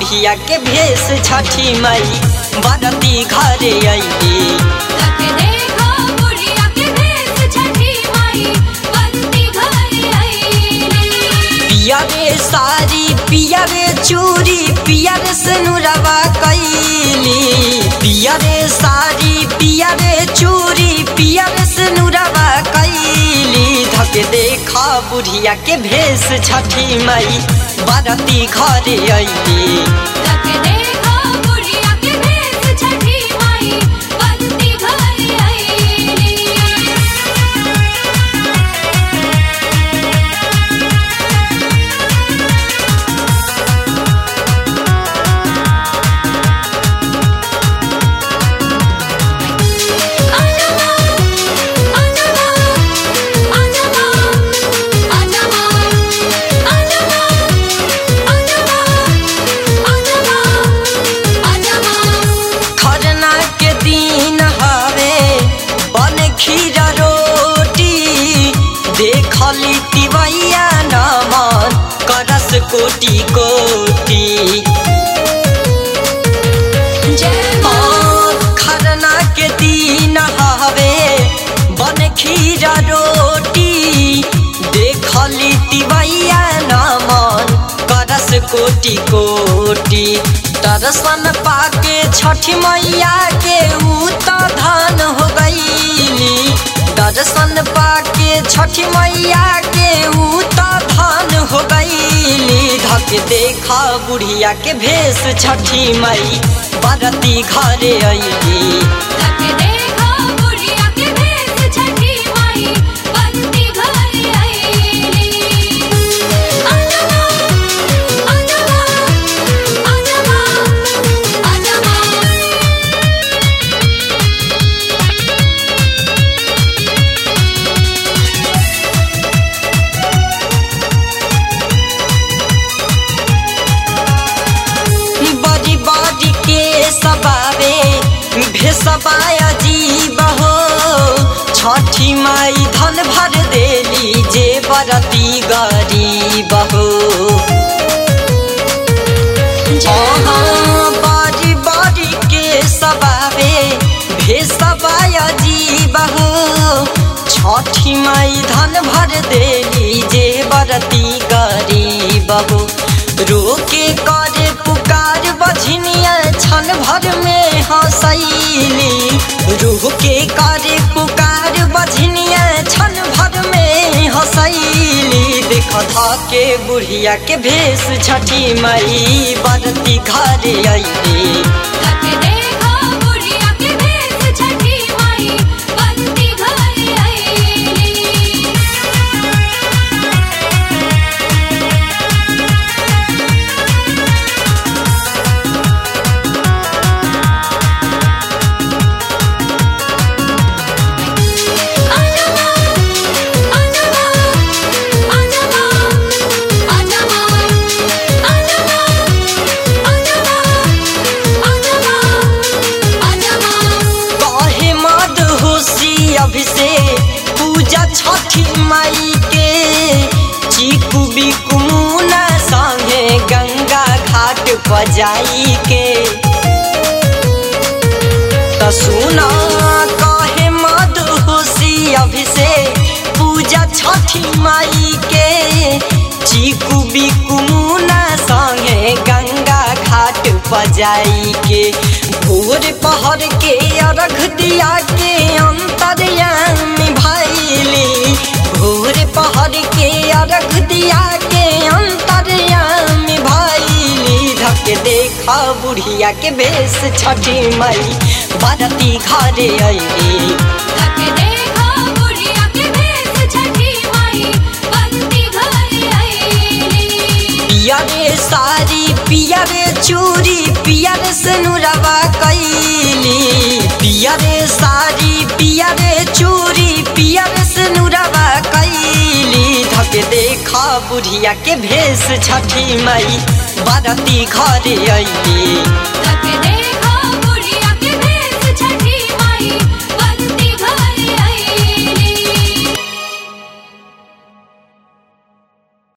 बुढ़िया के भेष छठी माई बरती घरे अइली तक देखो बुढ़िया के भेष छठी माई बरती घरे अइली पिया रे सारी पिया रे चूड़ी पिया रे सनुरवा कैली पिया रे सारी पिया रे चूड़ी पिया रे सनुरवा कैली धके देखा बुढ़िया के भेष छठी माई बरती घरे अइली तक देखो बुढ़िया के भेष छठी माई बरती घरे अइली खरना के दिन हवे बन खीरा रोटी देखली तिवैया नमन करस कोटि कोटि खरना के दिन हवे बन खीरा रोटी देखली तिवैया नमन करस कोटि कोटि दर्शन पाके छठी मैया के ऊ त धन हो गईली दर्शन पाके छठी मैया के ऊ त धन हो गईली धक देखा बुढ़िया के भेष छठी मई बरती घरे अइली बड़ी बड़ी के सबावे भेसबाया जीव हो छठी माई धन भर देली जे बरती गरीब हो अहाँ बड़ी बड़ी के सबावे भेसबाया जीव हो छठी माई धन भर देली जे बरती गरीब हो रोके करे पुकार बझनिया छन भर में हंसैली रूह के करे पुकार बझनिया छन भर में हंसैली देख के बुढ़िया के भेष छठी मई बरती घरे अइली कहे मद होशी अभिषेक पूजा छठी माई के चीकू बिकू मुना संगे गंगा घाट पर जाई के त सुना कहे मद होशी अभिषेक पूजा छठी माई के चीकू बिकू मुना संगे गंगा घाट पर जाई के भोर पहर के अर्घ दिया के अंतरयामी भैली भोर पहर के अर्घ दिया के अंतरयामी भैली धक देखा बुढ़िया के भेष छठी मई बरती घरे अइली पिया रे सारी पिया रे चूड़ी पिया रे सनुरवा कैली पिया रे सारी पिया रे चूड़ी पिया रे सनुरवा कैली धक देखा बुढ़िया के भेष छठी मई बरती घरे अइली